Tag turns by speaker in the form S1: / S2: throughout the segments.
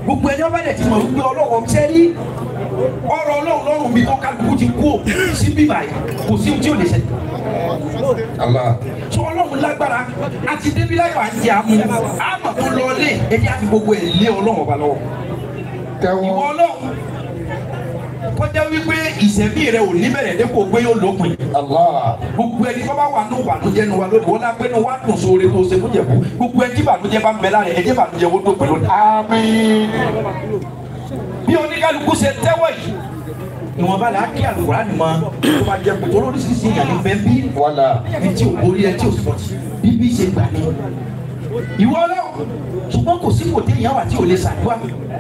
S1: gbogbo ẹni ọba dẹ̀ ti mọ̀ wípé ọlọ́run ṣẹ́ rí ọ̀rọ̀ ọlọ́run lọ́rùn mi tó kálukú ti kú sí bíbá yìí kò sí ohun tí ò lè ṣẹlẹ̀
S2: Allah.
S1: sọ ọlọ́run lágbára àti débi láyọ̀ àti àmú àmọ̀ tó lọ lé ẹni àti gbogbo ẹ̀ lé ọlọ́run ọba lọ́wọ́ ìwọ
S2: Tẹ́wọ́.
S1: ọlọ́run kọjá wípé ìṣẹ̀mí rẹ ò ní bẹ̀rẹ̀ dépò pé yóò lópin
S2: Allah.
S1: gbogbo ẹni tó bá wà ní ìbànújẹ́ nu wa lónìí wọn lápẹ́ ní wàá dùn sóore tó ṣe fún jẹ̀bú gbogbo ẹni tí ìbànújẹ́ bá ń bẹ lára ẹ̀ ẹ̀jẹ̀ ìbànújẹ́ wo tó pẹ̀lú ní.
S2: Àmín.
S1: bí oníkálukú ṣe tẹ́wọ̀ yìí ìwọ̀nba là á kí àlùkùrá ni mọ tó bá jẹ kòtò lóríṣiríṣi ìyàn ní bẹ́ẹ̀ bí
S2: Wàlà.
S1: ẹni tí ò borí ẹni tí ò sọ bíbí ṣe gbà ní. ìwọ ọlọ́run ṣùgbọ́n kò sí kòtò ìyàwó àti òlé ṣàdúrà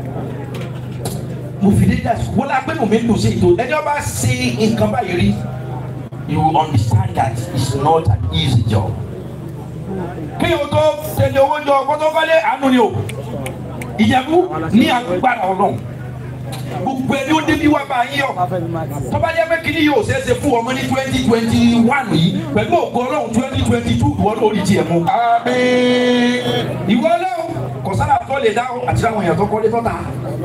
S1: mo fi dé dà wọ́n la pé mo mi dùn sí ètò ẹni ọba ṣe nǹkan báyìí rí you understand that it's not an easy job. kí o tó tẹ̀lé owó jọ kótókọ́lé àánú ni o ìjẹ̀bú ní agbára ọlọ́run gbogbo ẹni ó débi wá bá yín yọ tọ́ba jẹ́ pé kíní yóò ṣeéṣe fún ọmọ ní twenty twenty one yìí pẹ̀lú ògo ọlọ́run twenty twenty two ìwọ lórí tiẹ̀ mú.
S2: Àmín.
S1: ìwọ ọlọ́run kò sára tó lè dá àti àwọn èèyàn tó kọ́lé tọ́ta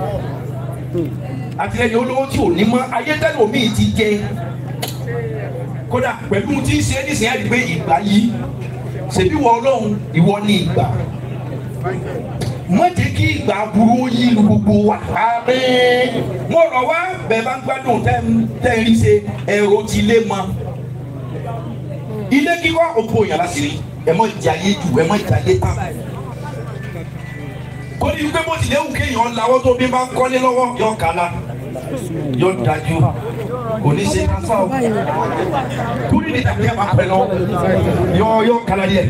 S1: àtìlẹyìn olówó tí ò ní mọ ayé tẹ́lẹ̀ omi ti jẹ kódà pẹ̀lú tí ń ṣe é nísìnyí àti pé ìgbà yìí ṣèbí wọ ọlọ́run ìwọ ní ìgbà má jẹ́ kí ìgbà burú ó yí lu gbogbo wa.
S2: Àmín.
S1: mo rọ̀ wá bẹ́ẹ̀ bá ń gbádùn tẹ́ ń tẹ́ ń rí ṣe ẹ̀rọ ti lé mọ́ ilé kíkọ́ òpó yàrá sí rí ẹ mọ̀ jayé jù ẹ mọ̀ jayé tán kó ní wípé bó ti léwu kéèyàn lawọ́ tó bí bá ń kọ́lé lọ́wọ́ yọ kàlà yọ dájú kò ní ṣe kásá o kúrì ní tàbí ẹ̀ máa pẹ́ lọ yọ yọ kàlà díẹ̀.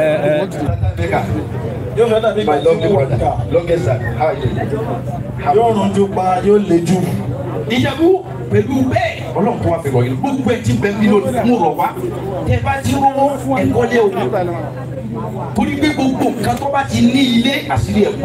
S3: yóò fẹ́ dàbí
S1: My lovely brother, longest time, how are you?
S3: yóò rún ju pa yóò le jù.
S1: ìjẹ̀bú pẹ̀lú bẹ́ẹ̀ ọlọ́run tó wá fi rọ̀ yín gbogbo ẹ̀ ti bẹ̀ mí lónìí mo rọ̀ wá tẹ bá ti rówó ẹ̀kọ́ lé o torí pé gbogbo nǹkan tó bá ti ní ilé àṣírí ẹ̀ bò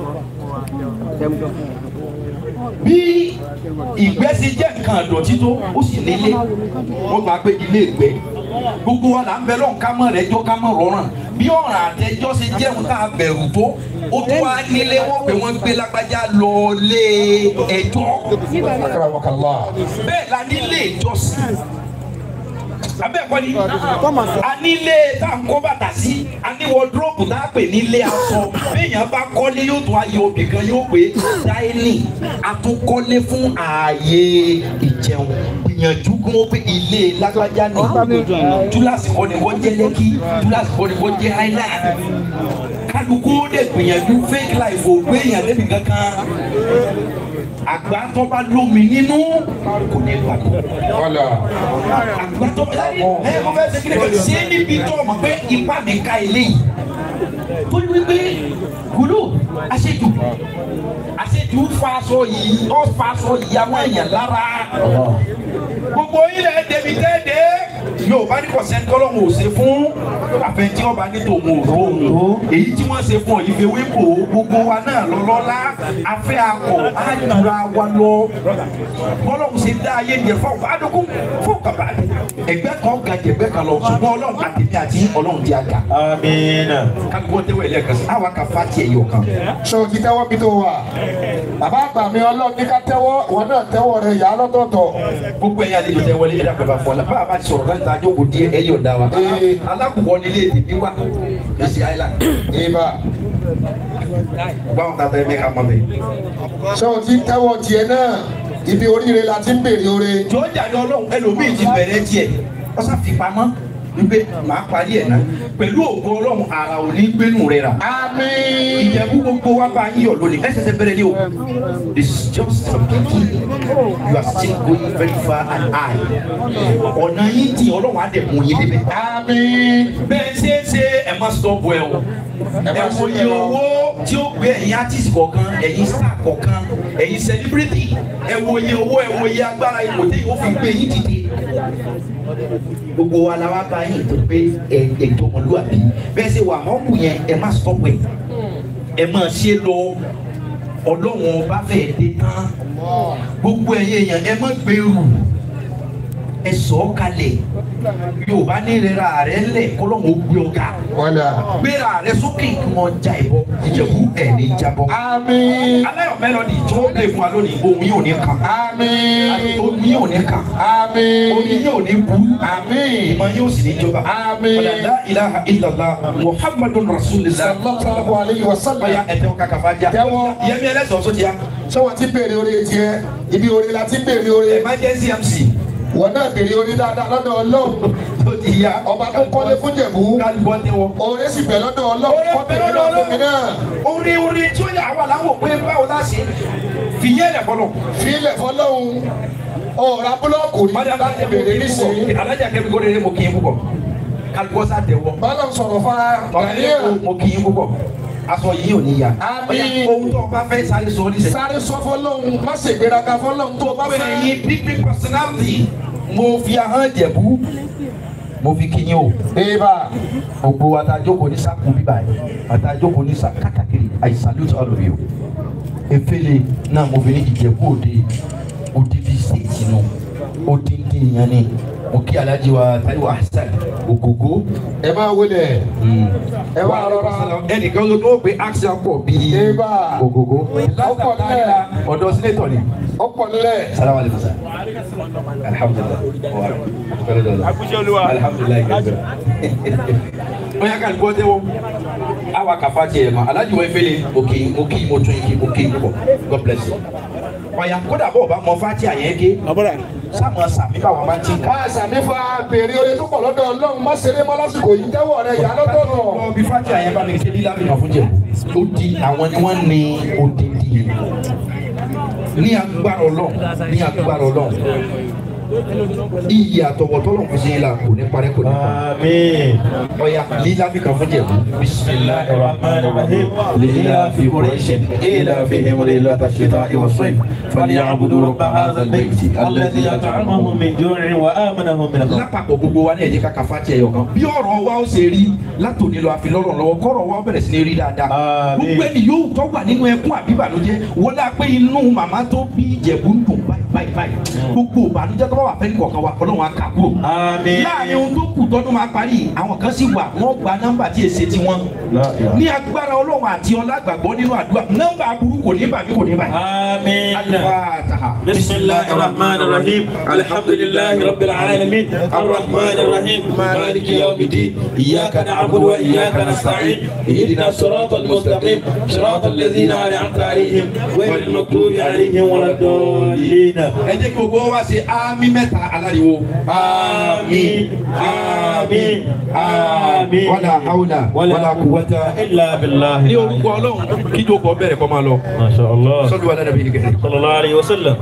S1: bí ìgbẹ́ ṣe jẹ́ nǹkan àdọ̀tí tó ó sì nílé wọ́n gbà pé ilé ìgbẹ́ gbogbo wa là ń bẹ lọ́n ká mọ̀ rẹ̀ jọ́ ká mọ̀ rọrùn bí ọ̀ràn àtẹjọ́ ṣe jẹun tá a bẹ̀rù tó ó tún wá nílé wọ́n pé wọ́n gbé lágbájá lọ lé ẹjọ́
S2: Akramakallah.
S1: bẹ́ẹ̀ la nílé ìjọsìn abẹ́ẹ̀kọ́ ni a nílé tá à ń kó bàtà sí a ní wọdúrópù tá a pè nílé aṣọ béèyàn bá kọ́lé yóò tún ayé obì kan yóò pé dáínì a tún kọ́lé fún ààyè ìjẹun gbìyànjú kí wọ́n pé ilé lágbájá ní túláàsì kọ́ ni wọ́n jẹ́ lẹ́kí túláàsì kọ́ ni wọ́n jẹ́ highland kálukú ó dẹ̀ gbìyànjú fake life ò gbéyàn débi kankan àgbà tó bá lómi nínú kò ní gbàgbọ́
S2: Wàlà.
S1: àgbàtọ́ ẹ mo fẹ́ ṣe kí ni kò ṣe é níbi tó o mọ̀ pé ipá mi ka eléyìí tó ní wípé kúló àṣejù àṣejù fa aṣọ yìí ó fa aṣọ yìí àwọn èèyàn lára gbogbo ilẹ̀ débi tẹ́ẹ̀dẹ́ yóò bá ní kọ̀sẹ́ńtì ọlọ́run ò ṣe fún àfẹnjí ọba ní tòun ò rò ó èyí tí wọ́n ṣe fún ọ̀yìn fewé kò gbogbo wa náà lọ́lọ́lá afẹ́ akọ̀ àjùra wa lọ bọ́lọ́run ṣe dá ayé yẹn fún ọ̀pá àdókò fún kàbá ẹgbẹ́ kan ga jẹ̀gbẹ́ kan lọ ṣùgbọ́n ọlọ́run àtẹ̀mí àti ọlọ́run ti àga
S3: amiina.
S1: kágbó tẹ́wọ̀ ẹ̀lẹ́kan sí àwa ka fati ẹ̀yọ̀ kan.
S2: Ṣé o ti tẹ́wọ́ bí tó wà? Bàbá àgbà mi ọlọ́run ní ká tẹ́wọ́, ìwọ náà tẹ́wọ́ rẹ̀ yà á lọ́tọ̀ọ̀tọ̀.
S1: gbogbo ẹ̀yà àlejò tẹ wọlé ẹ̀dá pẹ̀lú àfọlá bá a bá ti sọ̀rọ̀ láti ta jókòó díẹ̀ ẹ̀yọ̀ dá wa.
S2: Ee.
S1: alákùnkọ́ nílé èdè wá èsì island
S2: Ìbà.
S1: báwọn tata ẹ̀ mẹ́ka mọ́ bẹ́ẹ̀.
S2: Ṣé o ti tẹ́wọ́ tiẹ̀ náà? Ibi oríire la ti ń bèrè oore.
S1: jọ jàre ọlọ́run ẹlòmíì ti bẹ̀rẹ̀ tiẹ̀ ọ̀sán fi pamọ́ wípé màá parí ẹ̀ náà pẹ̀lú ògo ọlọ́run ara ò ní gbénu rẹ̀ rà.
S2: Àmín.
S1: ìjẹ̀bú gbogbo wa bá yín yọ̀ lónìí ẹsẹ̀ ṣe bẹ̀rẹ̀ ní o this is just a beginning you are still going very far and high ọ̀nà yín tí ọlọ́run á dẹ̀ mú yín débẹ̀.
S2: Àmín.
S1: bẹ́ẹ̀ ṣe é ṣe ẹ má stop ẹ o ẹ wo iye owó tí ó gbé ẹ̀yin artist kọ̀ọ̀kan ẹ̀yin star kọ̀ọ̀kan ẹ̀yin celebrity ẹ wo iye owó ẹ wo iye agbára ipò tí yóò fi gbé yín dìde gbogbo wa la wá bá yín tó pé ẹ ètò ọmọlúwàbí bẹ́ẹ̀ ṣe wà họ́ọ̀kù yẹn ẹ má stop ẹ ẹ má ṣe lọ ọlọ́run ọba fẹ́ẹ́ dé tán gbogbo ẹ̀yin èèyàn ẹ má gbèrú ẹ sọ ọ́ kalẹ̀ yorùbá ní ìrora rẹ lẹ̀ kọ́lọ́mù ó gbé ọ̀gá
S2: wọ́lá.
S1: gbéra rẹ sókè kí wọ́n já ìbọ ìjẹ̀bú ẹ̀ ní jábọ́.
S2: àmín.
S1: aláyọ̀ mẹ́lọ́dì tí wọ́n lè fún wa lónìí ohun yóò ní kàn
S2: àmín.
S1: ohun yóò ní kàn
S2: àmín.
S1: orí yóò ní bú
S2: àmín.
S1: ìmọ̀ yóò sì ní jọba.
S2: Àmín.
S1: ọ̀làdá ilaha illallah muhammadun rasulillah.
S2: sallallahu alayhi wa sallam.
S1: ọ̀ya ẹ̀tẹ̀ kàkà fà já.
S2: Tẹ́wọ́.
S1: yẹmi ẹlẹ́sọ̀ sọ ti ya.
S2: ṣé wọ́n ti béèrè orí tiẹ̀ ibi orí la ti béèrè orí
S1: emergency mc.
S2: wọ́n náà béèrè orí dáadáa lọ́dọ̀ ọlọ́run
S1: tó ti ya.
S2: ọba tó kọ́lé fún jẹ̀bú
S1: kálíbọ̀ tẹ wọ.
S2: orí sì bẹ̀ lọ́dọ̀ ọlọ́run
S1: Oore
S2: kọ́
S1: bẹ̀
S2: bẹ̀rẹ̀
S1: lọ́dọ̀
S2: lọ́dọ̀ mi náà
S1: orí orí tí ó yà wà láwọn pé báwo la ṣe fìyẹ́ lẹ̀ fọlọ́.
S2: fílẹ̀ fọlọ́run ọ̀rá búlọ́ọ̀kù rí
S1: Mọ́dé
S2: láti béèrè nísìnyí
S1: alájà kẹ́mi kó lè mo kì í púpọ̀ kálíbọ̀ sá tẹ wọ.
S2: bọ́lá sọ̀rọ̀ fa
S1: ọ̀rẹ́
S2: Daniel
S1: mo kì í púpọ̀ aṣọ yìí ò ní ya.
S2: Àmín.
S1: Ọ̀ya, ohun tó o bá fẹ́ sáré sọ ní sẹ́yìn.
S2: sáré sọ fọlọ́run má ṣe gbéraga fọlọ́run tó o bá
S1: pé
S2: fẹ́
S1: ẹ̀yin pípín personality mo fi ahọ́n jẹ̀bú mo fi kíyìn o.
S2: bébà
S1: gbogbo àtàjókòó ní sáàkù bíbá yìí àtàjókòó ní sáàkù kàkàkiri I salute all of you. efele náà mo fi ní ìjẹ̀bú òde odidi sèkì nù odidi yẹn ni mo kí alhaji wa Taiwo Hassan Ogogo.
S2: ẹ máa wọlé ẹ wá rọra
S1: ẹnìkan ló tó pé action pọ̀ bíi
S2: Eba.
S1: Ogogo.
S2: Ọkọ̀ nílẹ̀.
S1: ọ̀dọ̀ sínétọ̀ ni.
S2: ọ̀pọ̀ nílẹ̀
S1: salamu alaikum sa. alhamdulilah. alhamdulilayi gẹ́gẹ́. wọ́n yà ká gbọ́ tẹ́wọ́. awa kafa tiẹ̀ ma alhaji wa efele òkè òkè mo tún yìí òkè pọ̀ god bless you. ọ̀yà kódà bọ̀ bá mọ fati àyẹ̀ ké. sáàmù sàmì báwa máa ti ká.
S2: ká sàmífà béèrè orí tó pọ̀ lọ́dọ̀ ọlọ́run má ṣeré mọ́ lásìkò yìí tẹ́wọ̀ rẹ yà lọ́dọ̀ nù.
S1: lọ bí fati àyẹ̀ bá mi ṣe lílá mi nà fún jẹ̀bù. ó di àwọn ni wọ́n ní odidi. ní agbára ọlọ́run ní agbára ọlọ́run. iyì àtọ̀wọ̀tọ́lọ̀ fún sí la kò ní parẹ́ kò ní parẹ́.
S3: Àmín.
S1: ọ̀yà lílá mi kàn fún jẹ̀bù. bisimilahi
S3: الرحمن الرحيم لإلاف قريش إيلافهم رحلة الشتاء والصيف فليعبدوا رب هذا البيت الذي أطعمهم من جوع وآمنهم من خوف
S1: lápapọ̀ gbogbo wa ní ẹ̀jẹ̀ kàkà fati ẹ̀yọ̀ kan bí ọ̀rọ̀ wa ó ṣe rí látòní lọ àfi lọ́rọ̀ lọ́wọ́ kọ́rọ̀ wa ó bẹ̀rẹ̀ sí ní rí dáadáa
S3: Àmín.
S1: gbogbo ẹni yóò tọ́ wà nínú ẹkún àbíbànújẹ́ wọ́n dá pé inú màmá tó bí ìjẹ̀bú ń dùn báyìí báyìí báyìí gbogbo ìbànújẹ́ tó bá wà fẹ́ni kọ̀ọ̀kan wa ọlọ́run á kà kúrò
S3: آمين
S1: láàrin ohun tó kù tọdún máa parí àwọn kan sì wà wọ́n gba nọ́mbà tí èsè ti wọn
S3: لا إله
S1: ní agbára ọlọ́run àti ọlágbàgbọ́ nínú àdúrà nọ́mbà aburú kò ní bàbí kò ní bàyí.
S3: آمين
S1: Al-Fatiha.
S3: بسم الله الرحمن الرحيم الحمد لله رب العالمين الرحمن الرحيم مالك يوم الدين إياك نعبد وإياك نستعين اهدنا الصراط المستقيم صراط الذين أنعمت عليهم غير المغضوب عليهم ولا الضالين
S1: ẹ jẹ́ kí gbogbo wa ṣe ámì mẹ́ta aláriwo.
S3: آمين آمين آمين
S1: wàlà haúlà wàlà kùwàtà.
S3: إلا بالله
S1: ní orúkọ ọlọ́run kí jókòó bẹ̀rẹ̀ kọ́ máa lọ.
S3: ما شاء الله
S1: sọ́dún wa dáadáa bí nìkẹ́.
S3: صلى الله عليه وسلم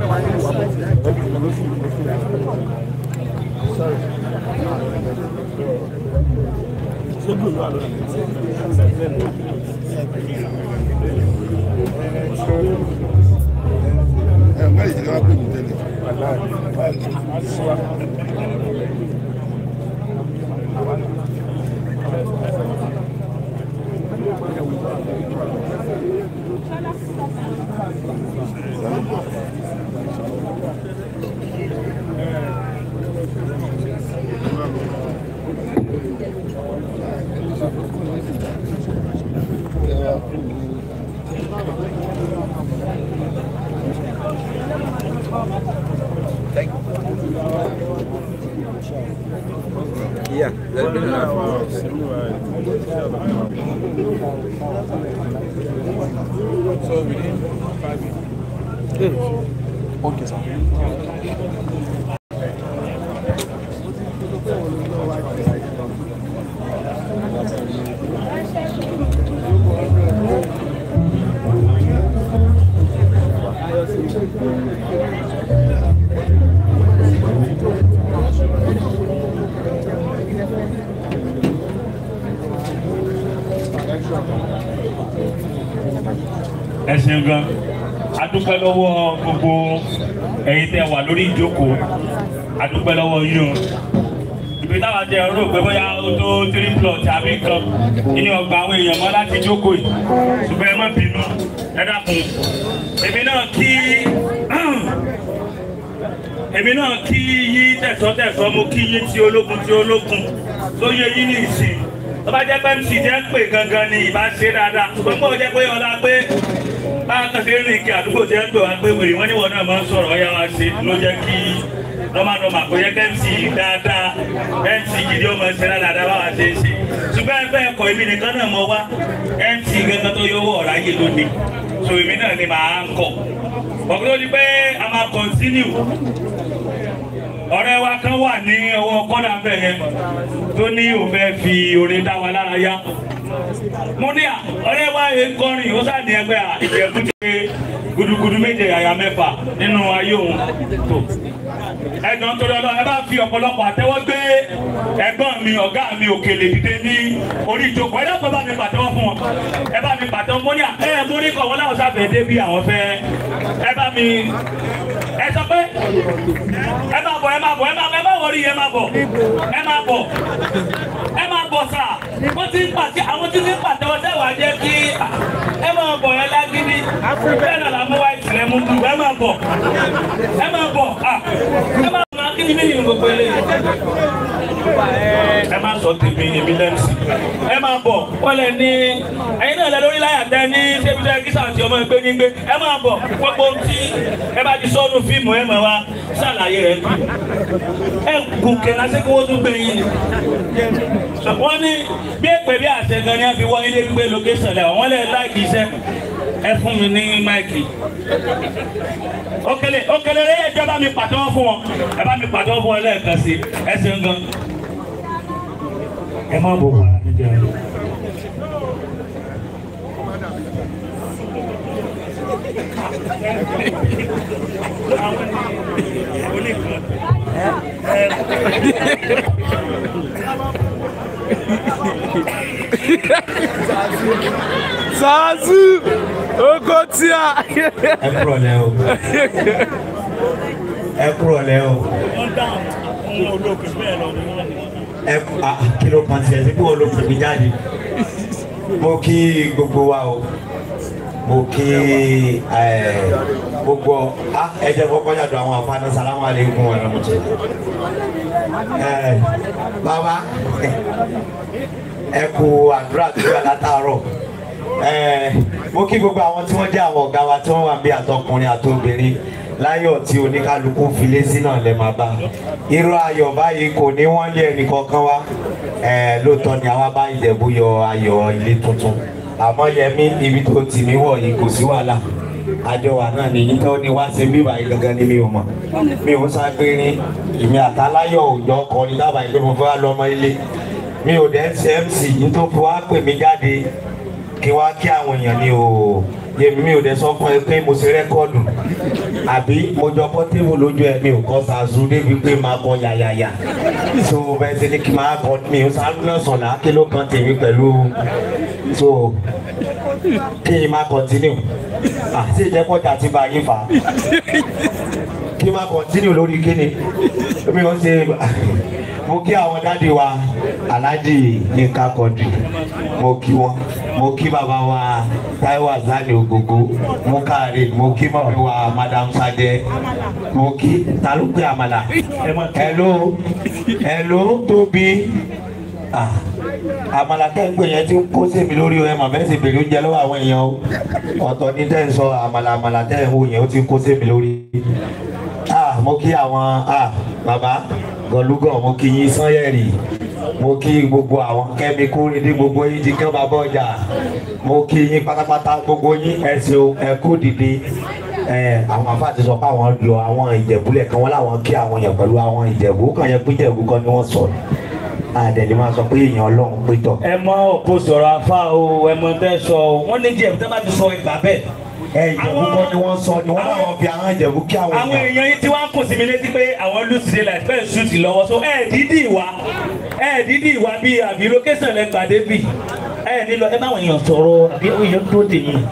S4: ẹ ṣeun gan adúpẹ́ lọ́wọ́ gbogbo ẹ̀yin tẹ́ wà lórí ìjókòó adúpẹ́ lọ́wọ́ yín o ibi táwa jẹ rò pé bóyá ó tó three plot àbí nǹkan nínú ọgbà àwọn èèyàn mọ́ láti jókòó yìí ṣùgbọ́n ẹ má bínú ẹ dákun èmi náà kí èmi náà kí yín tẹ̀sọ́tẹ̀sọ́ mo kí yín ti ológun ti ológun tó yẹ yín ní ìsìn tó bá jẹ́ pé mc jẹ́ pé gangan ni ìbá ṣe dáadáa ṣùgbọ́n mo jẹ́ pé ọlá pé báwa kan ṣe rìn kí àdúgbò jẹ́ pé wá pé wèrè wọ́n níwọ̀n náà máa ń sọ̀rọ̀ ọ̀yá wa ṣe ló jẹ́ kí nọ́mànọ́mà kò yẹ kẹ́ mc dáadáa mc gidi ó máa ń ṣe dáadáa báwa ṣe ń ṣe ṣùgbọ́n ẹgbẹ́ ẹ̀kọ́ èmi nìkan náà mọ wá mc gangan tó yọwọ́ ọ̀rá yé lónìí so èmi náà ni màá ń kọ̀ ọ̀gbìn tó di pé a máa continue ọ̀rẹ́ wa kan wà ní ọwọ́ kọ́nà bẹ́ẹ̀ yẹn tó ní òun fẹ́ fi orin dá wa lára yá mo ní à ọ̀rẹ́ wa yẹn kọrin ó sáà ní ẹgbẹ́ à ìjẹ̀bú ti pé gudugudu méje àyà mẹ́fà nínú ayé òun tó ẹ̀gbọ́n tó lọ́lọ́ ẹ bá fi ọ̀pọ̀lọpọ̀ àtẹ́wọ́ gbé ẹ̀gbọ́n mi ọ̀gá mi òkèlè dìde ní orí ìjókòó ẹ dákun ẹ bá mi pàtẹ́wọ́ fún wọn ẹ bá mi pàtẹ́wọ́ mo ní à ẹ mo ní kọ̀ wọ́n láwọn sáfẹ́ dé bí àwọn fẹ́ ẹ bá mi ẹ sọ pé ẹ máa bọ̀ ẹ máa bọ̀ ẹ máa ẹ máa wọrí ẹ máa bọ̀ ẹ máa bọ̀ ẹ máa bọ̀ sà wọ́n ti ń pàtẹ àwọn tí ti ń pàtẹ́wọ́ sẹ́wà jẹ́ kí ẹ máa bọ̀ ẹ lágídí bẹ́ẹ̀ náà làmú wá ìsìlẹ̀ mú dùn ẹ máa bọ̀ ẹ máa bọ̀ ẹ máa bọ̀ akíní mi nìyẹn gbogbo eléyìí ẹ máa sọ tèmi èmi lẹ́mísì ẹ máa bọ̀ wọ́n lẹ ní ẹ̀yin náà lẹ lórí láyà tẹ ní sẹ́bíṣẹ́ kíṣà àti ọmọ ẹgbẹ́ nígbẹ́ ẹ máa bọ̀ gbogbo tí ẹ bá ti sọ́nu fíìmù ẹ máa wá ṣàlàyé rẹ̀ kù ẹ gùn kẹ̀lá sí kí wọ́n tún gbé yín wọ́n ní bí èpè bí àṣẹ gan ni a fi wọ́n ilé gbé lókèsàn lẹ́wọ̀n wọ́n lẹ láìkì iṣẹ́ ẹ fún mi ní máìkì òkèlè òkèlè ẹ jẹ́ bá mi pàtẹ́wọ́ fún wọn ẹ bá mi pàtẹ́wọ́ fún wọn lẹ́ẹ̀kan sí ẹ ṣeun gan ẹ má bò wà níjà rẹ.
S5: Zazu Okotia.
S6: ẹ kúrò lẹ́ o ẹ kúrò lẹ́ o
S4: wọ́n dáhùn fún olóògbé bẹ́ẹ̀ lọ ni wọ́n ní.
S6: ẹ kú a kí ló kàn sí ẹ sí kí wọn ló pè mí jáde mo kí gbogbo wa o mo kí ẹ gbogbo a ẹ jẹ́ kọ́kọ́ yàtọ̀ àwọn afáàná salamu aleykum wa rahmatulah ẹ bàbá ẹ kú àdúrà tó yà látàárọ̀ ẹ mo kí gbogbo àwọn tí wọ́n jẹ́ àwọn ọ̀gá wa tí wọ́n wà bí àtọkùnrin àtobìnrin láyọ̀ tí oníkálukú filé sí náà lè máa bá irú ayọ̀ báyìí kò ní wọ́n lé ẹnì kankan wá ẹ lóòótọ́ ni àwa bá Ìjẹ̀bú yọ ayọ̀ ilé tuntun àmọ́ yẹmí ibi tó tì mí wọ̀ yìí kò sí wàhálà àjọ wa náà nìyí tó ní wá sí bíbá yìí gangan ni mi ò mọ̀ mi ò ságbérin èmi àtàláyọ̀ òòjọ́ kọrin dábàá ìgbé mo fẹ́ wá lọ́mọ ilé mi ò dẹ́ ṣe mc nítorí fi wá pè mí jáde kí wá kí àwọn èèyàn ni o yèmí mi ò dẹ̀ sọ fún ẹ pé mo ṣe rẹ́kọ́ọ̀dù àbí mo jọ pọ́tébù lójú ẹ mi ò kọ́ sàzú débi pé máa kọ yàyàyà so bẹ́ẹ̀ ṣe ni kí n máa kọ mi ò sáré náà sọ̀lá kí ló kan tèmi pẹ̀lú so kí n máa continue àti ìjẹ́pọ̀jà ti bá yín fà á kí n máa continue lórí kíni mi ò ṣe mo kí àwọn dáàdi wa aláàjì Yínká Quadri mo kí wọn mo kí bàbá wa Táíwò Azani Ògògó mo káre mo kí mọ̀mí wa madam Sadé mo kí ta ló pé àmàlà hello hello tóbi ah àmàlà tẹ́ ń pè yẹn tí ń kó sèmi lórí ẹ mọ̀ bẹ́ẹ̀ sì bèrè oúnjẹ lọ́wọ́ àwọn èèyàn o ọ̀tọ̀ ní tẹ́ ń sọ àmàlà àmàlà tẹ́ ń wò yẹn ó ti ń kó sèmi lórí ah mo kí àwọn ah bàbá gọlúgọ mo kí yín sanyẹrì mo kí gbogbo àwọn kẹ́mi kórèdé gbogbo yín ti kán bàbá ọjà mo kí yín pátápátá gbogbo yín ẹ ṣeun ẹ kú dìde ẹ àwọn afa ti sọ pé àwọn lọ àwọn ìjẹ̀búlẹ̀ kan wọ́n láwọn kí àwọn yẹn pẹ̀lú àwọn ìjẹ̀bú kan yẹn pé ìjẹ̀bú kan ni wọ́n sọ àdẹ̀lẹ̀ máa sọ pé èèyàn ọlọ́run pé tọ̀.
S4: ẹ mọ òkú sọ̀rọ̀ afá o ẹ mọ tẹ́ sọ o wọ́n ní jẹ́ tẹ́ bá ti sọ ìgbà bẹ́ẹ̀.
S6: ẹ ìjẹ̀bú kan ni wọ́n sọ ni wọ́n láwọn fi àwọn ìjẹ̀bú kí àwọn
S4: àwọn èèyàn yìí tí wọ́n kò sí mi létí pé àwọn lùsìlẹ̀ láti fẹ́ ṣùtì lọ́wọ́ so ẹ dídì ìwà ẹ dídì ìwà bíi àbí lókẹ́sàn lẹ gbàdé bì ẹ nílò ẹ báwọn èèyàn sọ̀rọ̀ àbí èèyàn tó dè yín.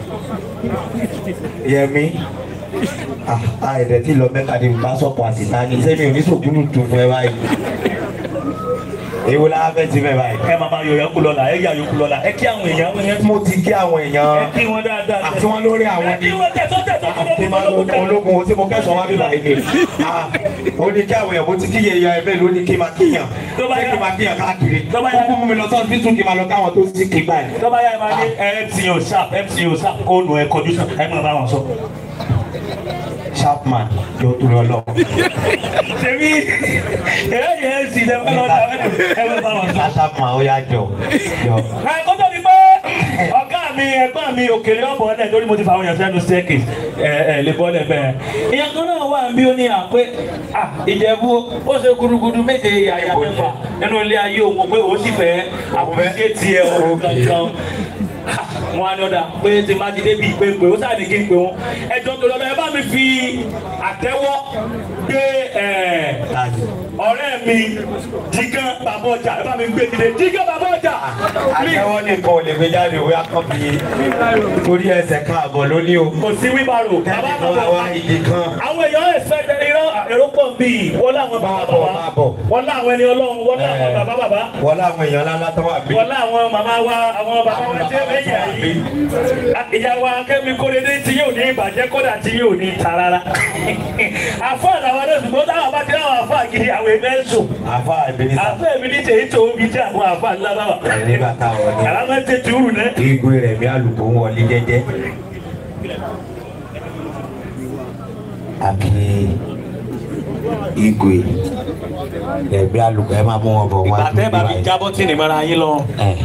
S6: yẹmi ah ẹ̀dẹ̀ tí lọ mẹ́ka ni bá sọ̀pọ̀ àsìta ni sẹ́mi oníṣògùnù tún fún ẹ báyìí èwo la fẹ́ ti fẹ́ báyìí.
S4: ẹ máa máa yọ yọkú lọ́la ẹ yà yọkú lọ́la ẹ kí àwọn èèyàn wọn yẹn
S6: mo ti kí àwọn
S4: ẹ
S6: èèyàn
S4: kí wọn dáadáa.
S6: àti wọn lórí àwọn
S4: ẹ kí wọn tẹ̀sán tẹ̀sán
S6: àti máa lo ológun tí mo kẹsàn-án wá bíbá yìí ni Ah, ó ní kí àwọn èèyàn mo ti kí yẹyẹ ẹgbẹ́ ló ní kí n máa kíyàn
S4: Tó bá
S6: ṣé
S4: yá-
S6: kí n máa kíyàn káàkiri
S4: Tó bá yá-
S6: kúkú mú mi lọ sọ́ọ́ bí tún kí n máa lọ káwọn tó sì kí báyìí.
S4: tọ́ba yà máa ní mco sharp mco sharp kóònù ẹ kọjú sọ ẹ máa bá wọn sọ.
S6: Sharpman yóò tó lọ lọ.
S4: tèmi ẹ yẹ ẹ sì lẹ́wọ́n lọ́dọ̀ ẹ máa bá wọn sọ.
S6: Sharpman ó yá jọ jọ.
S4: ẹ kó tó di pé ọ̀gá mi ẹ̀gbọ́n mi òkèlè ọ̀bọ̀ ọ̀lẹ̀ lórí mo ti fa àwọn èèyàn sẹ́nu staircase ẹ ẹ lè bọ́lẹ̀ bẹ́ẹ̀. ìyẹn kan náà wà bí ó ní à pé à ìjẹ̀bú ó ṣe gudugudu méje àyà mẹ́fà nínú ilé ayé òun pé òun sì fẹ́ àbúké tiẹ̀ òun kankan wọn á ní ọ̀dà pé tí má ti débi ìpè pé ó sáà ní kí n pè wọn ẹjọ́ tó lọ́dọ̀ ẹ bá mi fi àtẹ́wọ́ gbé ẹ̀ ọ̀rẹ́ mi jígán bàbá ọjà ẹ bá mi gbé dìde jígán bàbá ọjà.
S6: Àtẹ̀wọ́ nìkan ò lè gbé jáde òwe akọ́bí torí ẹsẹ̀ kan àbọ̀ ló ní o.
S4: kò sí wíbàrò bàbá
S6: Kẹ́ni kan
S4: bàbá
S6: wá igi kan.
S4: àwọn èèyàn ẹ̀sẹ̀ irọ́ èrò pọ̀ ń bì í wọ́n láwọn bàbá
S6: Máa bọ̀,
S4: bàbá
S6: máa bọ̀.
S4: wọ́n láwọn ẹni ọlọ́run wọ́n láwọn bàbá bàbá
S6: Wọ́n láwọn èèyàn ńlá tó wà bí.
S4: wọ́n láwọn màmá wa àwọn bàbá wa tí ó lẹ́yìn àyè ìyàwó akẹ́mi kórede tí yóò ní ìbàjẹ́ kódà tí yóò ní ta rárá àfọ́ àtàwọn ẹ̀rọ ṣùgbọ́n táwọn bá ti láwọn àfọ́ àgìrì àwọn ẹgbẹ́ ń sùn
S6: Àfa ìbílí sá.
S4: àfọ́ èmi ní tèyí tó omi jẹ́ àwọn àfọ́ ńlá bàbà
S6: Nígbà táwọn ní.
S4: àlámọ́ tẹ̀ tùrù náà.
S6: Igwe rẹ̀ bí alùpùpù ń wọlé jẹ́jẹ́. Àbí igwe rẹ̀ bí alùpùpù ẹ máa mú wọn bọ̀ wá.
S4: àtẹ́ bá mi jábọ́ tí ní mara yín lọ.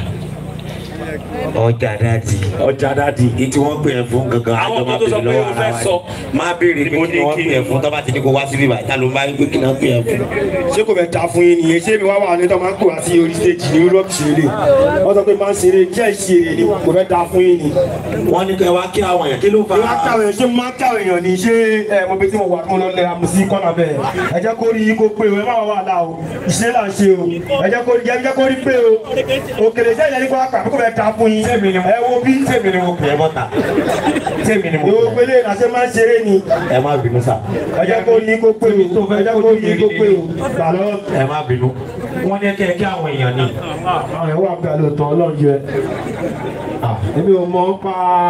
S6: Ọjà dáàdì.
S4: ọjà dáàdi.
S6: Ìtí wọ́n pè é fún gangan.
S4: Àwọn
S6: àjọ máa
S4: tó tó sọ
S6: béèrè
S4: pé
S6: lọ́wọ́
S4: o
S6: ara
S4: fẹ́
S6: wa ni.
S4: sọ.
S6: Máa béèrè pé kí ni wọ́n pè é fún tọ́ bá ti ní kó wá síbí báyìí. Ta ló máa ń gbé kí ni wọ́n pè é fún.
S7: ṣé kò fẹ́ ta fún yín nìyẹn ṣé mi wá wà ní tó máa ń kó wá sí orí stage ní europe ṣeré wọ́n sọ pé máa ń ṣeré jẹ́ ìṣeré ni kò fẹ́ ta fún yín ni.
S6: Wọ́n ní kẹ́ wá kí àwọn èèyàn kí ló fà
S7: ìwà káwọn èèyàn ṣé máa ń káwọn èèyàn ní ṣé ẹ mo bí tí mo wà kí mo lọ lẹ àmì sí kọ́nà bẹ́ẹ̀ ẹ jẹ́ kó rí yín kó pé o ẹ má wà là o ìṣe là ń ṣe o ẹ jẹ́ kó rí ẹ jẹ́ kó rí pé o òkèlè ṣé ìyẹn ní kó wá pàbí kò fẹ́ ta fún yín
S6: Sẹ́mi ni mo
S7: ẹ wo bí
S6: Sẹ́mi ni mo pè é bọ́ta. Sẹ́mi ni mo
S7: ìwò
S6: pè é.
S7: gbélé ìrànṣẹ́ máa ń ṣeré ni
S6: Ẹ má bínú sà.
S7: ẹ jẹ́ kó rí yín kó pé o ẹ jẹ́ kó rí yín kó pé o gbà lọ.
S6: Ẹ má bínú. Wọ́n ní kẹ́ kí àwọn èèyàn ní.
S7: àwọn ẹ̀wọ̀n àgbà lóòótọ́ ọlọ́run jẹ èmi ò mọ̀ ń pa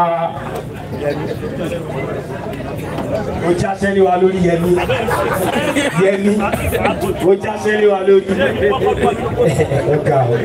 S7: ó jáṣẹ́ lé wa lórí yẹmi yẹmi ó jáṣẹ́ lé wa lórí ọ̀gá o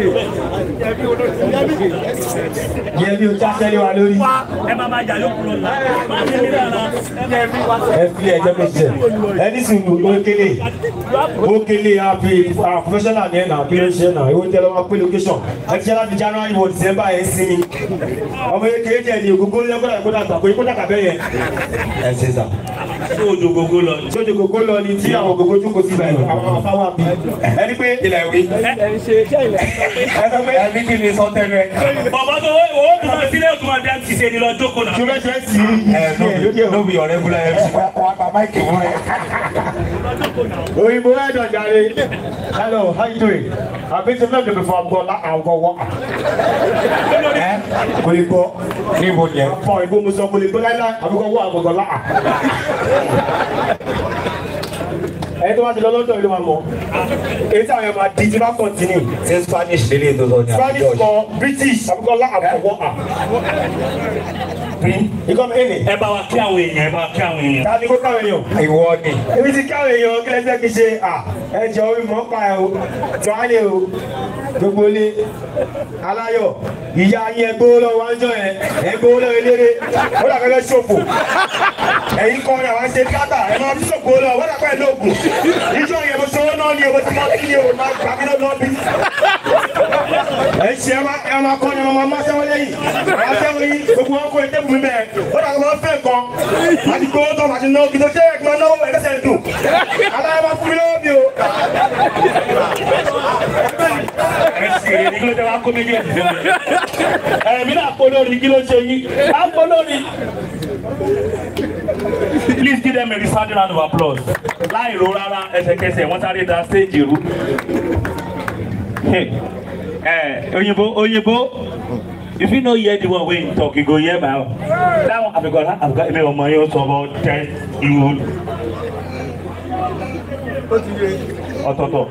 S7: yẹmi ó jáṣẹ́ lé wa lórí
S4: ẹ máa máa jà yókù lọ́la máa fi mí lára.
S7: ẹ fi ẹjọ́ méjì jẹ ẹni sì ń ó kélé ó kélé àfi professional ní ẹ̀nà kí ló ń ṣe ẹ̀nà ìwé tẹ́lẹ̀ wọn pé location ẹ ti ṣe láti january wọ december ẹ̀ ń sinmi ọmọ yẹn kéé jẹ ní ògógó lẹ́gbọ́dọ̀ ẹ̀kọ́ dàgbà pé kó dàgbà bẹ́ẹ̀ yẹn
S6: Ẹ ṣe sà.
S4: ṣé ojú gbogbo lọ.
S7: sójú ògógó lọ ni tí àwọn ògógó jókòó sí ibà àwọn afáwà bí ẹni pé ilẹ̀ wí ẹ sọ pé
S6: Ẹbí kí ni sọ tẹnu ẹ?
S4: bàbá tó wọ́n owó tó máa sílẹ̀ tó máa dá ti ṣe ni lọ jókòó náà.
S7: ṣùgbọ́n ṣe é sí
S6: Ẹ
S7: lókè
S6: ló bí ọ̀rẹ́ búlá ẹ fi wá pa máìkì fún ẹ.
S7: òyìnbó ẹ̀dọ̀ jàre hello how you doing àbí tí mẹ́rin before àgbọ̀ àgọ̀ wọ́
S6: Ẹ
S7: kò lè gbọ́
S6: níbo ni ẹ?
S7: fọ ìbò mo sọ kò lè gbọ́ láíláí àbíkọ́ wọ́ àgọ̀gọ̀ láà ẹni tó bá ti lọ lọ́dọ̀ ìlú máa mọ̀ èyí tí àwọn èèyàn máa di tí bá continue
S6: Ṣé Spanish lélẹ̀ tó sọ ni
S7: Spanish
S6: àbújọ?
S7: kọ British àbíkọ́ lá àgọ̀wọ́ à ikọ́ mi èlé
S4: ẹ bá wa kí àwọn èèyàn ẹ bá wa kí àwọn èèyàn.
S7: ká ní kó káwọn èèyàn
S6: Ìwọ ni.
S7: èmi ti káwọn èèyàn kí lẹ́sẹ̀ kí ṣe à ẹ jọ orí mọ́ pa ẹ o tọ́hálé o gbogbo ilé aláyọ̀ ìyá yín ẹ gbówó lọ́wọ́ wájú yẹn ẹ gbówó lọ́wọ́ eléré ó dà kẹ́kẹ́ ṣòfò ẹ̀yin kọ́ ni àwọn ṣe tíátà ẹ máa fi ṣòfò lọ wọ́n dà pẹ́ lóògùn ìjọ yẹn mo ṣòwò náà ni o mo ti máa fi ní o máa gbà mí lọ́wọ́ bí. ẹ ṣe ẹ máa ẹ máa kọ́ ni ọmọ máa ṣẹ́wọ́ lẹ́yìn máa ṣẹ́wọ́ yín gbogbo wọn kó ẹ tẹ́kùn mi bẹ́ẹ̀ ó dà kọ́ máa fẹ́ nǹkan àti gbówó tó máa ti náwó kí ló ṣe é kí máa náwó ẹ̀ lẹ́sẹ̀ dùn aláyọ̀ máa fún mi lọ́wọ́ mi o.
S4: ẹ sì rè ní kí ló jẹ́ wá kó méjì ẹ̀ fún mi. ẹ̀mí náà pọ̀ lórí kí ló ṣe yín. á pọ̀ lórí. Please give them a resounding round of applause. Láì ro rárá ẹsẹ̀kẹsẹ̀ wọ́n sáré da stage rú. Ẹ òyìnbó òyìnbó if you no hear the one wey him talk you go hear my own. That one àbíkọ́lá àbíkọ́ ẹ̀mí ọmọ yóò sọ about ten you ọ̀tọ̀ọ̀tọ̀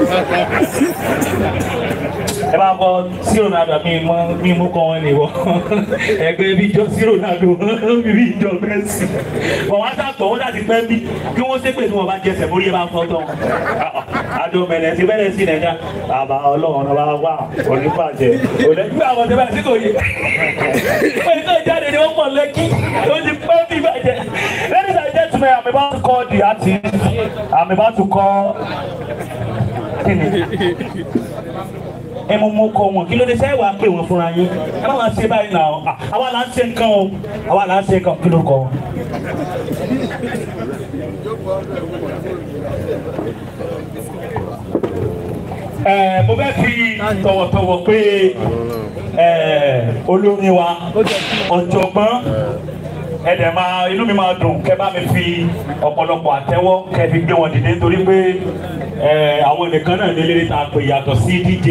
S4: ẹ bá kọ sí ronaldo mi mọ mi mú kọ wọn nìwọ ẹgbẹ́ bí jọ sí ronaldo bí jọ Messi wọn wá sàgbọ wọn láti pẹ́ bí kí wọ́n ṣépè tí wọ́n bá jẹsẹ̀ mórí ẹ bá fọ́ tán àjọ mẹlẹ ti bẹ̀rẹ̀ sí nàìjà bàbá Ọlọ́run ọba wà onífàjẹ òlẹgbẹ àwọn ọdẹ báyìí sí kò yẹ pẹ̀lú tó jáde ni wọ́n pọ̀ lẹ́kí ó ti pẹ́ bí bàjẹ́ ladies and gentlemen I'm about to call the artist I'm about to call kíni ẹ mọ mọ kọ wọn kí ló dé sẹ́yìn wàá pè wọ́n fúnra yín ẹ má máa ṣe báyìí náà Ah, àwa là ń ṣe nǹkan o àwa là ń ṣe nǹkan kí ló kọ wọn. Ẹ, mo fẹ́ fi tọ̀wọ̀tọ̀wọ̀ pé ẹ, olórin wa ọ̀jọ̀gbọ́n ẹ̀dẹ̀ máa inú mi máa dùn kẹ́ bá mi fi ọ̀pọ̀lọpọ̀ àtẹ́wọ́ kẹ́ fi gbé wọn dìde nítorí pé ẹ, àwọn nìkan náà ní eléré tá a pè yàtọ̀ sí DJ.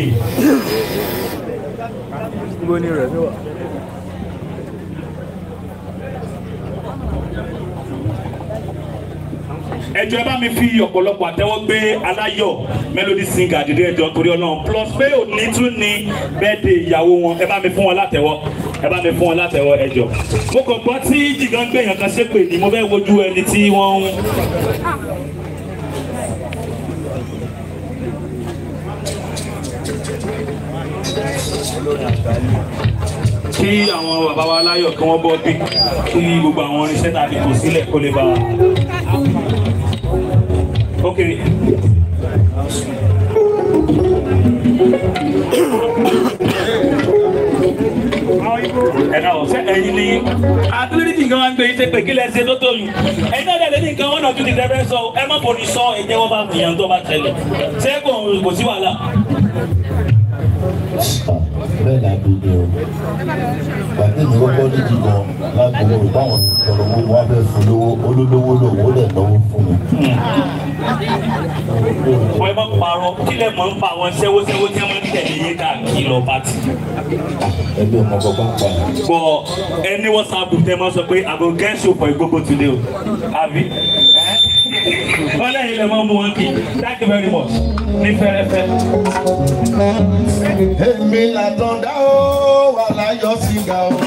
S4: ẹjọ ẹ bá mi fi ọ̀pọ̀lọpọ̀ àtẹ́wọ́ gbé aláyọ̀ melody singer dìde ẹjọ torí ọlọ́run plus pé òní tún ní bẹ́ẹ̀dẹ̀ ìyàwó wọn ẹ bá mi fún wọn látẹ́wọ́ ẹ bá mi fún wọn látẹ́wọ́ ẹjọ. mo kàn gbọ́ tí jìgàn gbẹ̀yàn kan ṣépè ní mo fẹ́ wojú ẹni tí wọ́n ń. kí àwọn bàbá wa láyọ̀ kí wọ́n bọ́ bí kí gbogbo àwọn irinṣẹ́ tá a fi kò sílẹ̀ kó lè bá a. Ok. ẹ̀ka ọ̀sẹ̀ ẹ̀yin ni àtúndì nǹkan wá ń gbé yín ṣe pé kí lẹ ṣe tó tó yìí ẹ̀yin náà dẹ̀ ní nǹkan wọn náà tún ti dẹ́rẹ́ sọ ẹ má bọ̀ ní sọ ẹ̀jẹ̀ wọn bá fìyàn tó bá tẹ̀lé ṣé kò kò sí wàhálà.
S8: bẹ́ẹ̀ ni àbílẹ̀ o gbàgbé mi kọ́kọ́ ní jìgàn lágbóró báwọn ọ̀rọ̀ owó wọn fẹ́ fún lówó olólówó lòun ó lẹ̀ náwó fún mi.
S4: wọ́n ẹ má parọ́ kí lẹ mọ̀ ń pa àwọn ṣẹ́wóṣẹ́wó tí wọ́n ń tẹ̀lé yín káàkiri lọ pátì.
S8: ẹgbẹ́ ọmọ kọ́kọ́ pa ẹ̀.
S4: bọ ẹni whatsapp group tẹ máa sọ pé i go get show for igbogbo today o àbí wọn lẹ́yìn lè máa mú wọn kí thank you very much ní fẹ́rẹ́fẹ́.
S2: èmi làtọ̀dá ó wà láyọ̀ síga o.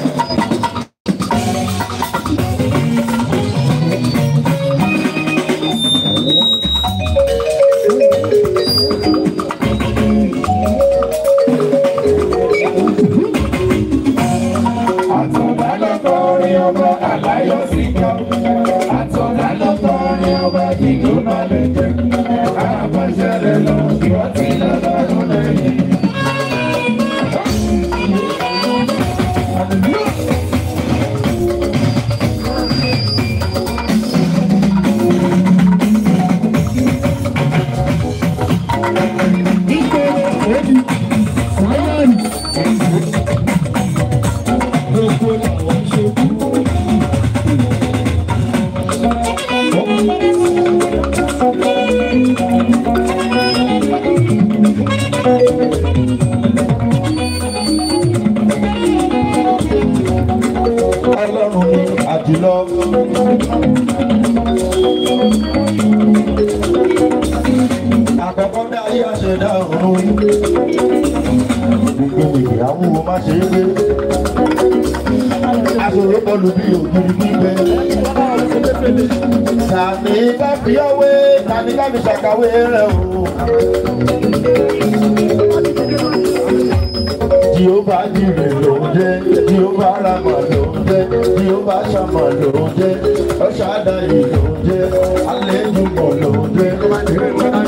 S9: Àtọ̀dá lọ́kọ̀ orin ọba àláyọ̀ síga. Àtọ̀dá lọ́kọ̀ orin ọba ìlú máa lè jẹ́. Àbáṣẹ́lẹ̀ lọ kí wọ́n ti lọ́dọọdún lẹ́yìn.
S2: ọlọ́run ni àjùlọ. àkọ́kọ́ bí ayé àṣẹdá ọ̀run rí. gbogbo ìyàwó má ṣe é gbé. aṣòro bọ́ọ̀lù bí ògiri gbígbẹ. tani ká fi ọwé tani ká fi ṣàkàwé rẹ̀ o. Jehova jire ló ń jẹ́, Jehova Rama ló ń jẹ́, Jehova Shama ló ń jẹ́, Ọ̀ṣádáyé ló ń jẹ́, Alẹ́jùmọ̀ ló ń jẹ́.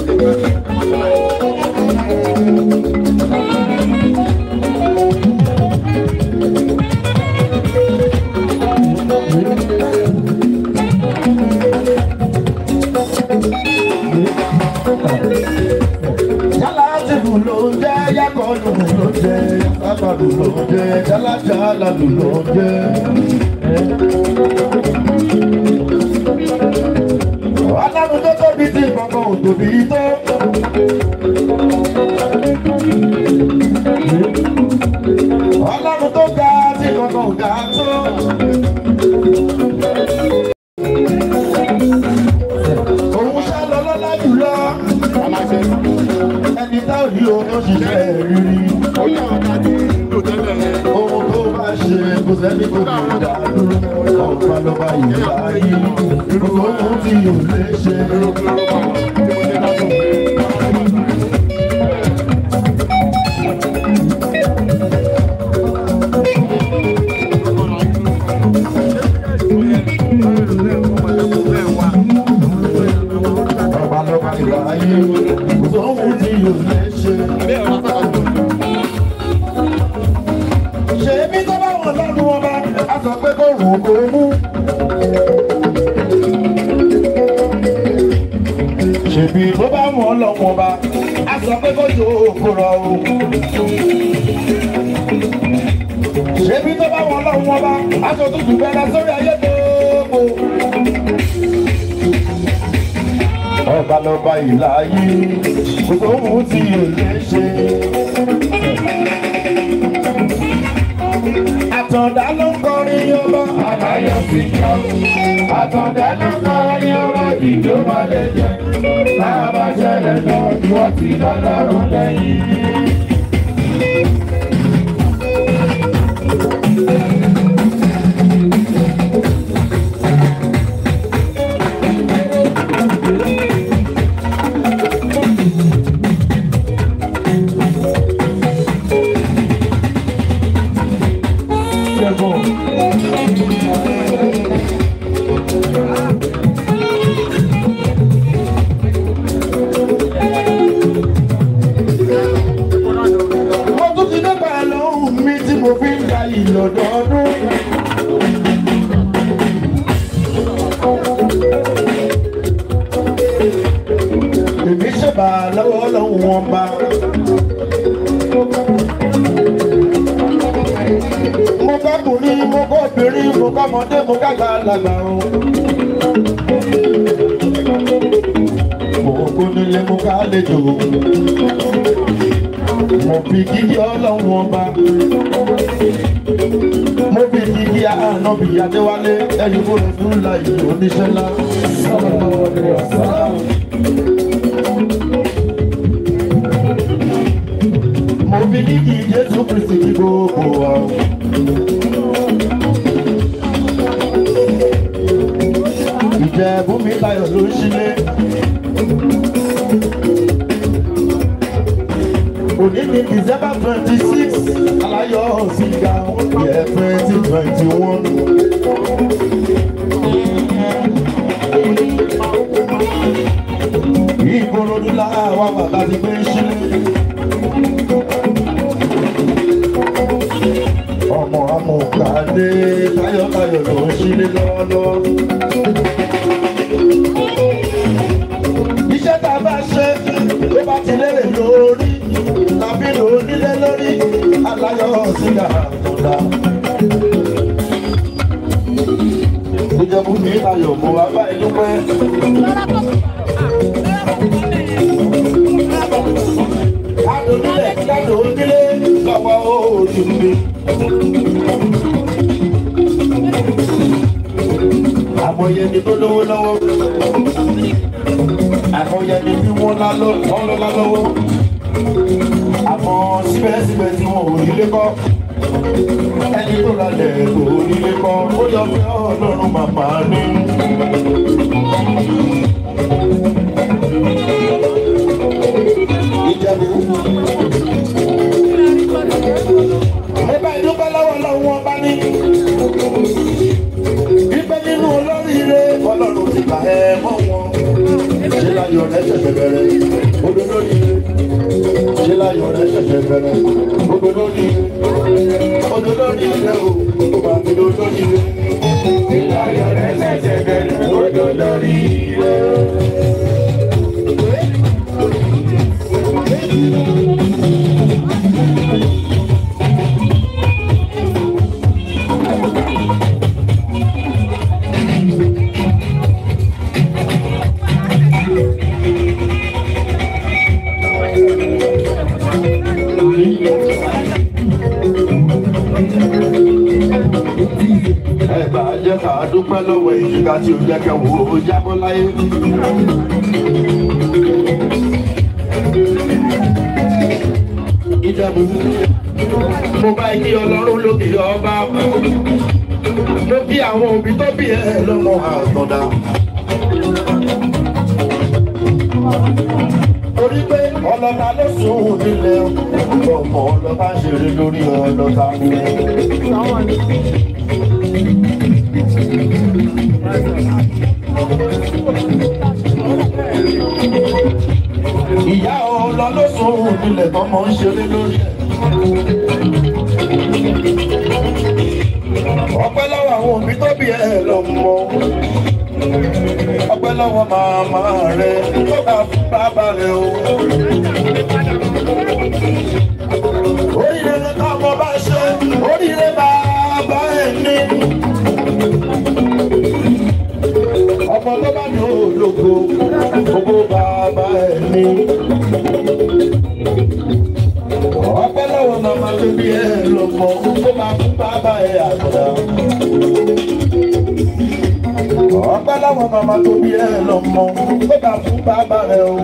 S2: Jálátìbù ló ń jẹ́, Yákọ̀ọ́nù ló ń jẹ́, Yákọ̀ọ́nù ló ń jẹ́, Jálátìbù ló ń jẹ́. Ọlọ́run tó tóbi tí ìgbọ̀ngàn ò tóbi tó. Ọlọ́run tó ga tí ìgbọ̀ngàn ò ga tó. Òun ṣá lọ lọ́lá jù pé kò rùn kò mú. ṣèbí tó bá wọn lọ́wọ́ bá a sọ pé kò jò kó rọ o. ṣèbí tó bá wọn lọ́wọ́ bá a sọ tó dùn bẹ́ẹ̀ sórí ayé gbogbo. ọba lọba ìlà yìí gbogbo ohun tí yóò lè ṣe. àtọ̀dá ló ń kọrin ọba.
S9: Àbáyọ sí ká. Àtọ̀dá ló kọrin ọba ìjó máa lè jẹ. Láàbá ṣẹlẹ̀ lọ bí wọ́n ti lọ́lọ́run lẹ́yìn.
S2: mo tún ti dẹ́gbà lọ́hùn mi tí mo fi ń ga ìlọ́dọọdún. èmi ṣèbà lọ́wọ́ lọ́hùn wọn bá. mo kọ́kùnrin mo kọ́ obìnrin mo kọ́mọdé mo kágbá lágbà o. mo kó nílé mo ká lejò mo fi kíkí ọlọ́run ọba mo fi kíkí ànábì adéwálé ẹni kó lè fún láyé oníṣẹ́ ńlá. mo fi kíkí jésù kristi kí gbogbo wa. ìjẹ̀bú mi tayọ̀ ló ń ṣílé. òní ní december twenty six alayọ sìgá yẹ twenty twenty one. ìkòròdú làwọn bàbá ti gbé sílé. ọmọ amúkàdé tayọ̀tayọ̀ ló ń sílé lọ́wọ́lọ́wọ́. iṣẹ́ tá a bá ṣe ló bá ti lérè lórí tàbí lò ó nílé lórí aláyọ̀ sígá àtúndà. ìjọba mi ayọ̀ mọ́ wá bá inú pẹ́. adùnúlẹ̀ kádùn onílé lọ́wọ́ òòlù mi. àmọ̀yẹ ni tó lówó lọ́wọ́ àmọ̀yẹ ni bí wọ́n lọ́lá lọ́wọ́ àmọ́ síbẹ̀síbẹ̀ tí wọn ò nílé kọ́ ẹni tó ralẹ̀ kò nílé kọ́ ó yọ pé ọlọ́run màmá ní. ìjẹ̀bú. ẹ bá ìdúpẹ́ lọ́wọ́ lọ́wọ́ wọn bá ní. Ibẹ̀ nínú olóríire ọlọ́run ti kà ẹ́ mọ́ wọn. Ṣé láyọ̀ rẹ̀ ṣẹ̀ṣẹ̀ bẹ̀rẹ̀? Odò lóríire ṣe láyọ̀ rẹ̀ ṣẹ̀ṣẹ̀ bẹ̀rẹ̀ gbogbo lórí odò lórí ilẹ̀ o kò bá mi lò lórí ilẹ̀.
S9: Ṣé láyọ̀ rẹ̀ ṣẹ̀ṣẹ̀ bẹ̀rẹ̀ odò lórí ilẹ̀?
S2: ẹ bá jẹ́ ká dúpẹ́ lọ́wọ́ ìjìká tí ó jẹ́ kẹ́ wò ó jábọ́ láyé. ìjẹ̀bù mo bá kí ọlọ́run lókè ọba mo kí àwọn òbí tó bí ẹ lọ́mọ àtọ̀dá. torí pé ọlọ́ta ló sùn nílẹ̀ ọmọ ọlọ́ta ṣeré lórí ọlọ́ta. ìyá ọlọ ló sùn nílẹ̀ tọmọ ń ṣeré lórí ẹ̀. ọpẹ́ lọ́wọ́ àwọn òbí tó bí ẹ lọ́mọ ọpẹ́ lọ́wọ́ màmá rẹ tó bá fún bàbá rẹ o. oríire ká ọmọ bá ṣe oríire bàbá ẹ̀ ní. ọmọ tó bá ní ológo gbogbo bàbá ẹ̀ ní. ọpẹ́ lọ́wọ́ màmá tó bí ẹ lọ́mọ tó bá fún bàbá ẹ̀ àgbà ọpẹ́ láwọn màmá tó bí ẹ lọ́mọ ó bá fún bàbá rẹ o.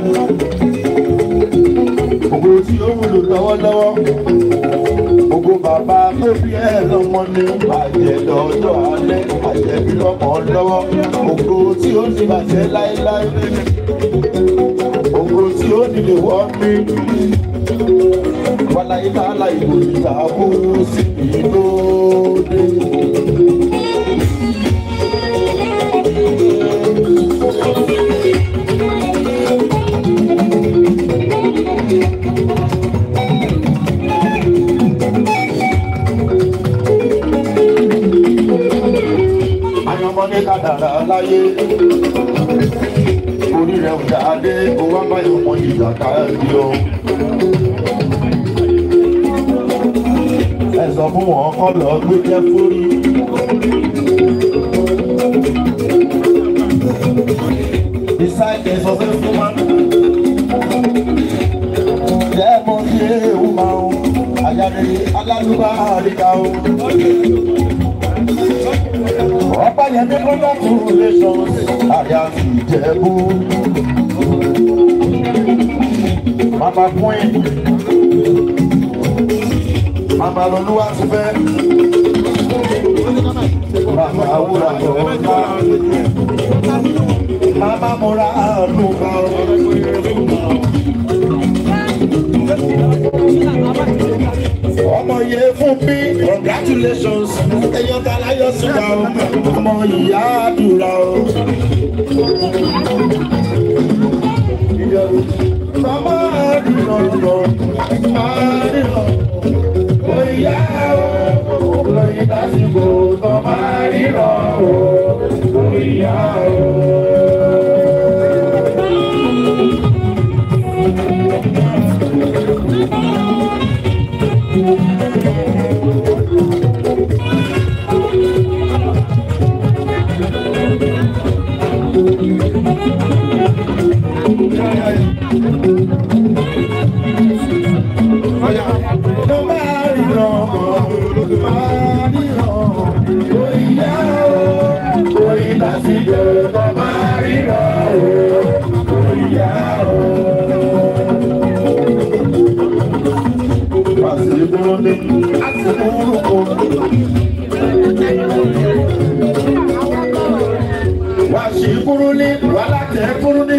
S2: ògo tí ó wúlò lọ́wọ́lọ́wọ́ ògo bàbá tó bí ẹ lọ́mọ ní àjẹ́ lọ́jọ́ alẹ́ àjẹ́ bí lọ́mọ lọ́wọ́ ògo tí ó ní bàjẹ́ láéláé ògo tí ó nílé wọ́ mí wàláyé tààlà ìbò ìtààbò sí ìlóde. àyànmọ́ ní kádàrá láyé orí rẹ̀ ò dáadé owó abáyọ̀ mọ ìjà káàdì o. ẹ sọ fún wọn kọ́ lọ gbé jẹ́ fórí. Beside the successful man, jẹ́ mọ́ sí ewu máa ń ayáre alálùbá àríkà o. Ọ̀pá yẹn ní congratulations, àyà sì jẹ̀bú. Mama Queen, Mama Lolúwa ti fẹ́. Mama Awúrà ọ̀ọ́ká. Mama Mora Àlùkà. Ọmọ yẹ fún mi, congratulations, ẹyọ ta láyọ̀ síta o, ọmọ ìyá àdúrà o. Mama àdúrà lọ, àdúrà oyá o, lóyún lásìkò tó máa ríran o, oyá o. Tó máa ríran o, máa ríran o, oyá o, lóyún lásìkò tó máa ríran o, oyá o. Àsìkúrúlé, àsìkúrúkú. Wà sí kúrúlé, wà látẹ̀ kúrúlé.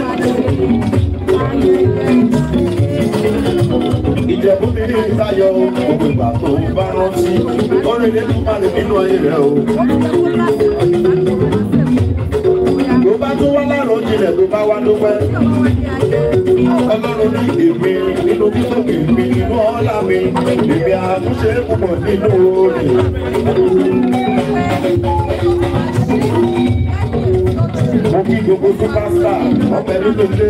S2: Ìjẹ̀bú mi ní ìtayọ̀ gbogbo ìgbà tó bá rántí. Oríire tó máa lè nínú ayé rẹ̀ o. Tó bá tún wá lárò jinlẹ̀ tó bá wá dúpẹ́. Ọlọ́run ní èmi nínú títóbi mi nínú ọ̀la mi. Èmi àtúnṣe púpọ̀ nínú orin. Mo kí gbogbo superstar ọbẹ̀ nínú ilé.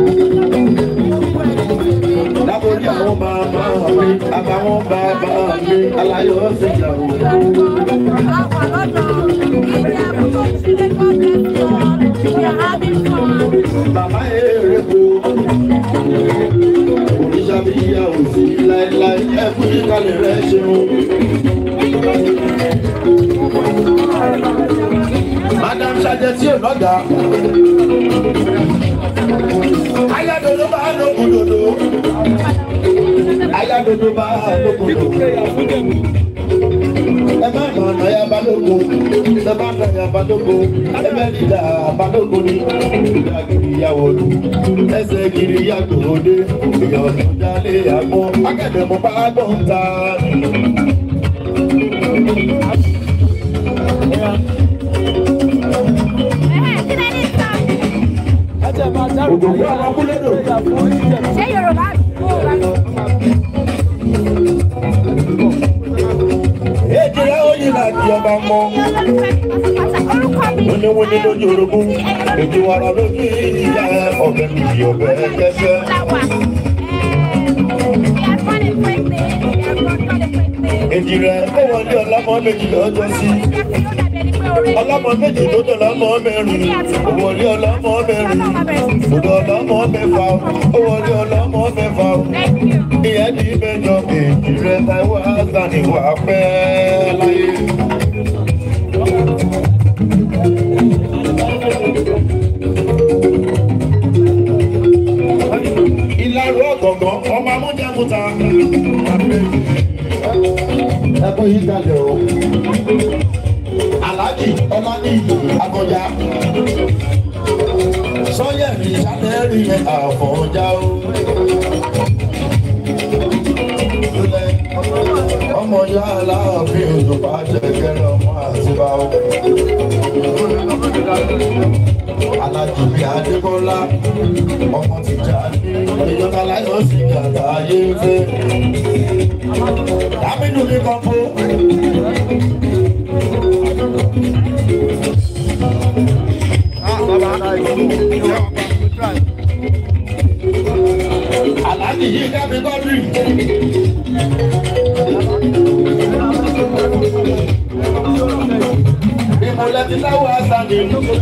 S2: Lábórí àwọn màmá mi, àbáwọn bàbá mi, aláyọ̀ ṣe ìyàwó. Bàbá èrè kò. Òrìṣà bí ìyá ò sí láéláé, ẹ̀kú ìkàlẹ̀ rẹ̀ ṣeun. Madam Ṣadé tí ò lọ́gàá. Ayádodo bá lókun dodo. Ayádodo bá lókun dodo. Ẹ má nà ọ̀nà ya balógun, ẹ má nà ya balógun, ẹ bẹ́ nígbà balógun ni. Ìgbà gidi ya wọ̀lú, ẹsẹ̀ gidi ya gbòde, èèyàn tó jalè àgbọn, akẹ́dẹ̀ mọ́ bá gbọ̀n ta. Òdòdó àwọn akúlédò.
S10: Ṣé Yorùbá
S2: Èjìlá oyin láti ọba mọ́. wíníwíní lójú orogún ètò ara lójú ìyá ọ̀bẹ nìyí ọ̀bẹ kẹsẹ́. èjì rẹ̀ ó wọlé ọlọ́mọ méjì lọ́jọ́ sí ọlọ́mọ méjì tó dọ̀ lọ́mọ mẹ́rin ó wọlé ọlọ́mọ mẹ́rin ó dọ̀ ọlọ́mọ mẹ́fà ó wọlé ọlọ́mọ mẹ́fà ìyẹn ní mẹ́jọ èjì rẹ̀ táwọn àgbà ni wà pẹ́ láyé. ìlàrú ọ̀gọ̀ngàn ọmọ amújẹkùtà. ẹkún yìí kalẹ̀ o alhaji ọlánìyí agbọjá sọyẹmí sanẹrì yẹn àfọ̀njá o. ọmọ ya aláàfin òjòpá jẹgẹrẹ ọmọ àtibá o. alájùmí adébọlá ọmọ ti jà ìjọba láyọ̀ sí gàdá ayé ń fẹ́. dámínú mi kan fún. Aláàjì yìí dábí gọ́dírì. Ìmọ̀lẹ́ ti láwọ̀ àṣàdé.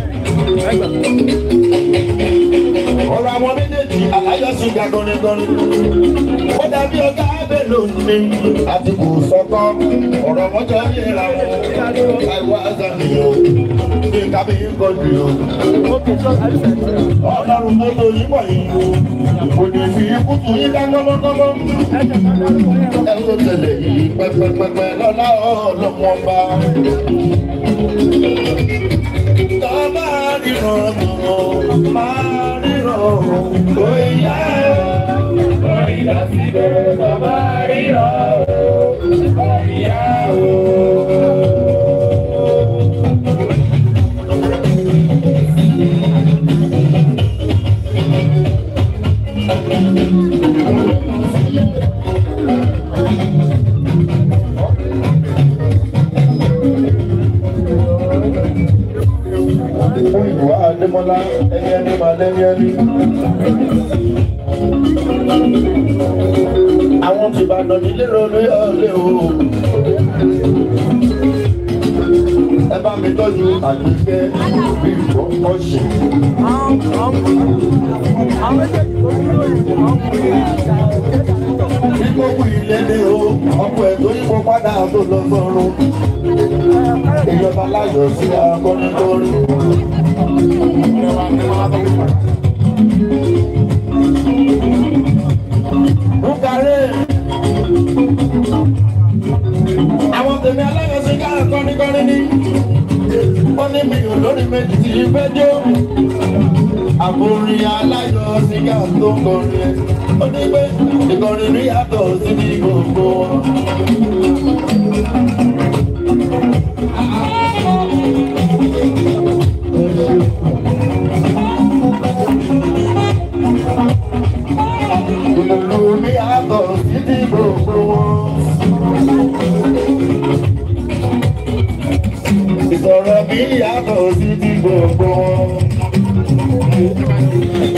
S2: Ọ̀rọ̀ àwọn méjèèjì àláyọ̀ sí ga gọ́nigọ́ni. Ó dàbí ọgá Abẹ́lò ní àti kò sọ́kọ́. Ọ̀rọ̀ wọn jọ yẹra wọn. Láìwọ̀ àṣàdé o. Ní kábí gọ́dírì o. Ọlọ́run mọ́tò yìí wọ̀ yìí. Kò ní fi ikú tún yín ká gọ́mọ́gọ́mọ́. Ẹ tó tẹ̀lé yìí pẹ́pẹ́pẹ́pẹ́ lọ́lá ọlọ́wọ́n bá. Tọ́ máa ríran tán, máa ríran bóyá. Bóyá síbẹ̀ tọ́ máa ríran bóyá o. fún ìwà Adémọ́lá ẹni ẹni máa lẹ́ni ẹni. Àwọn ti Ìbàdàn nílé ronú ọ̀lẹ́ o. Ẹ bá mi tọ́jú àgbẹ̀kẹ́ bí ìfọ̀kọ́ ṣe. Bí gbogbo ilé ní o, ọkọ̀ ẹ̀ tó yípo padà tó lọ sọ́run. Ìjọba láyọ̀ sí akọni lórí. Bukare. Àwọn tèmi aláyọ̀ sí ká kọ́nikọ́ni ní. Ó ní mi ò lórí méjì tí ì fẹ́ jó. Àbòrin aláyọ̀ sí ká tó ń kọrin ẹ̀. Ó ní pé ìkọrin ní yàtọ̀ sí ní gbogbo wọn. Ìlú ní àtọ̀ sí ti gbogbo wọn. Ìsọ̀rọ̀ mi yàtọ̀ sí ti gbogbo wọn.